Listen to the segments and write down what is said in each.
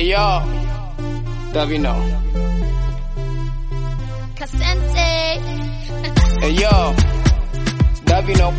Hey yo, Davino. Kasente. Hey yo, Davino.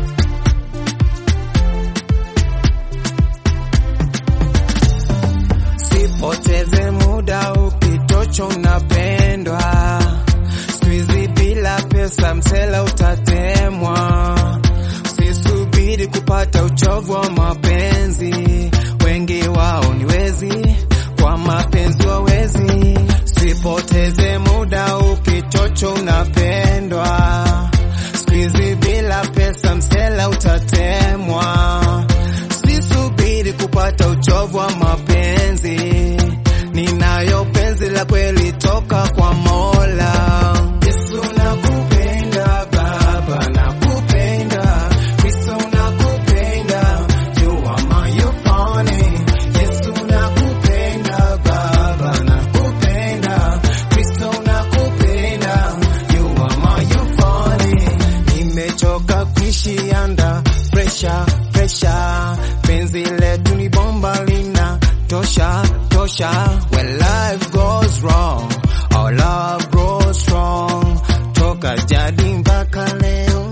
Sipoteze muda ukitocho unapendwa, squeezy bila pesa msela utatemwa. Usisubiri kupata uchovu wa mapenzi, wengi wao ni wezi, kwa mapenzi wawezi. Sipoteze muda ukitocho unapendwa, squeezy bila pesa msela utatemwa. Sisubiri kupata uchovu wa mapenzi, ninayo penzi la kweli toka kwa Mola. Yesu nakupenda Baba, nakupenda Kristo, nakupenda you are my euphony. Yesu nakupenda Baba, nakupenda Kristo, nakupenda you are my euphony. Nimechoka kuishi under pressure, pressure. Penzi letu ni bomba lina tosha, tosha. When life goes wrong, our love grows strong. Toka jadi mpaka leo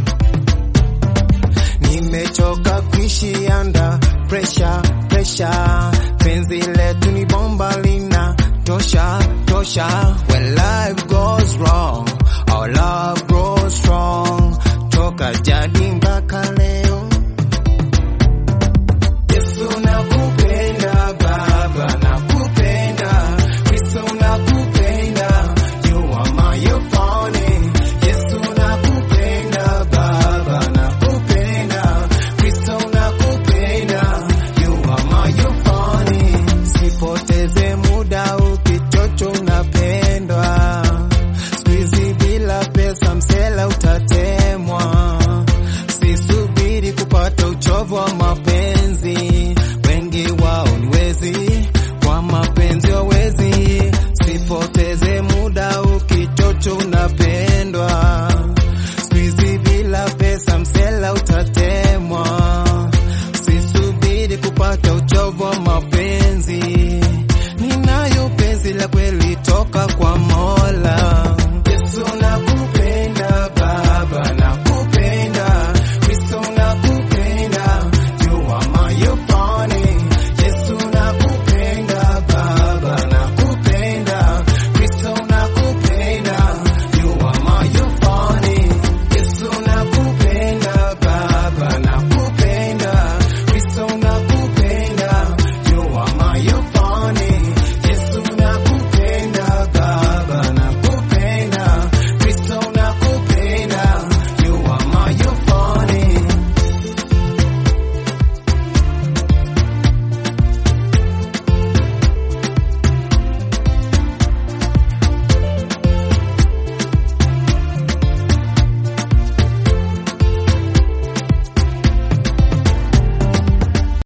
nimechoka kuishi under pressure, pressure. Penzi letu ni bomba lina tosha, tosha. When life goes wrong, our love grows strong. Toka jadi mpaka leo Yesu nakupenda Baba, nakupenda Kristo, nakupenda you are my euphony. Yesu nakupenda Baba, nakupenda Kristo, nakupenda you are my euphony. Sipoteze muda ukichocho unapendwa, squeezy bila pesa msela utatemwa. Sisubiri kupata uchovu wa mapenzi, wengi wao ni wezi, kwa mapenzi wawezi. Sipoteze muda ukichocho unapendwa, squeezy bila pesa msela utatemwa. Sisubiri kupata uchovu wa mapenzi